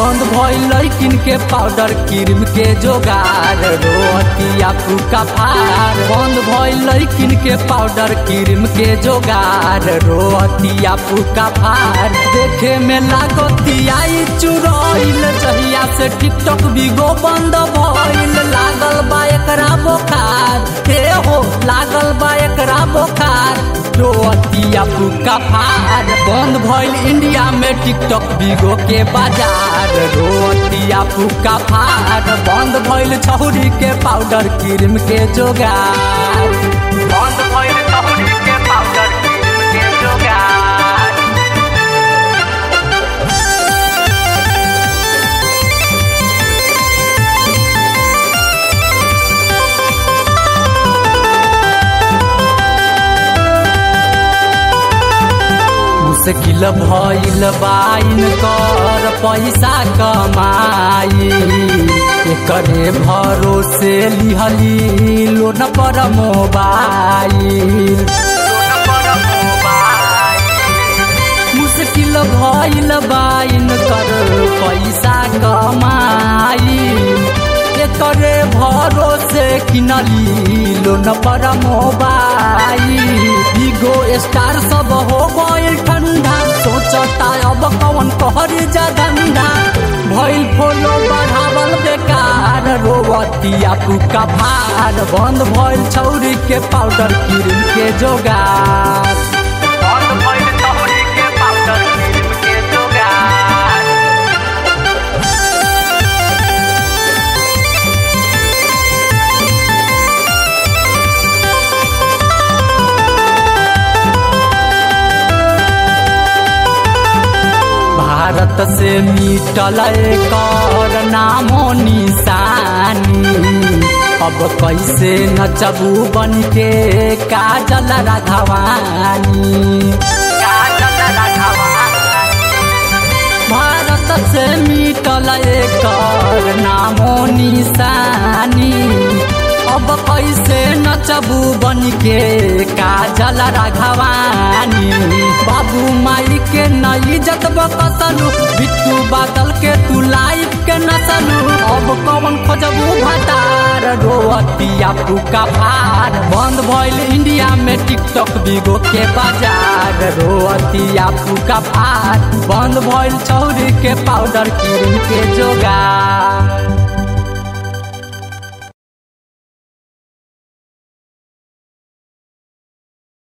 बंद भइल लैकिन के पाउडर क्रीम के जोगार रोतिया फूका फार बंद भइल लैकिन के पाउडर क्रीम के जोगार रोतिया फूका फार देखे में लागतिया चुरैल जहिया से टिकटॉक बिगो बंद भइल लागल बा एकरा बोखार हे हो लागल बा एकरा बोखार रोतिया फूका फार बंद भइल इंडिया में टिकटॉक बिगो के बाजार रोतिया फूका फार बंद भइल छौरी के पाउडर क्रीम के जोगार बंद भइल छौरी के पाउडर क्रीम के जोगार मुश्किल भइल बाइन कर पैसा कमाई एकरे भरोसे लिहली लोन पर मोबाइल मुश्किल भइल बाइन कर पैसा कमाई एकरे भरोसे किनली लोन पर मोबाइल बिगो स्टार सब हो गइल ठंडा सोचता अब कौन कहर जा धंधा भइल फोलो बढ़ावल बेकार रोवतिया पुका भार बंद भइल छौरी के पाउडर क्रीम के जोगार बंद भइल छौरी के पाउडर क्रीम के जोगार भारत से मिटल कर नामो निशानी अब कैसे नचबू बन के काजल राघवानी काजल राघवानी भारत से मिटल कर नामो निशानी अब कैसे नचबू बन के काजल राघवानी बाबू माई के नई इज्जत बकसलू बिट्टू बादल के तू लाइफ के नसलू अब कौन खोजबू भतार रोतिया पुका फार बंद भइल इंडिया में टिकटॉक बिगो के बाजार रोतिया पुका फार बंद भइल चौरी के पाउडर क्रीम के जोगार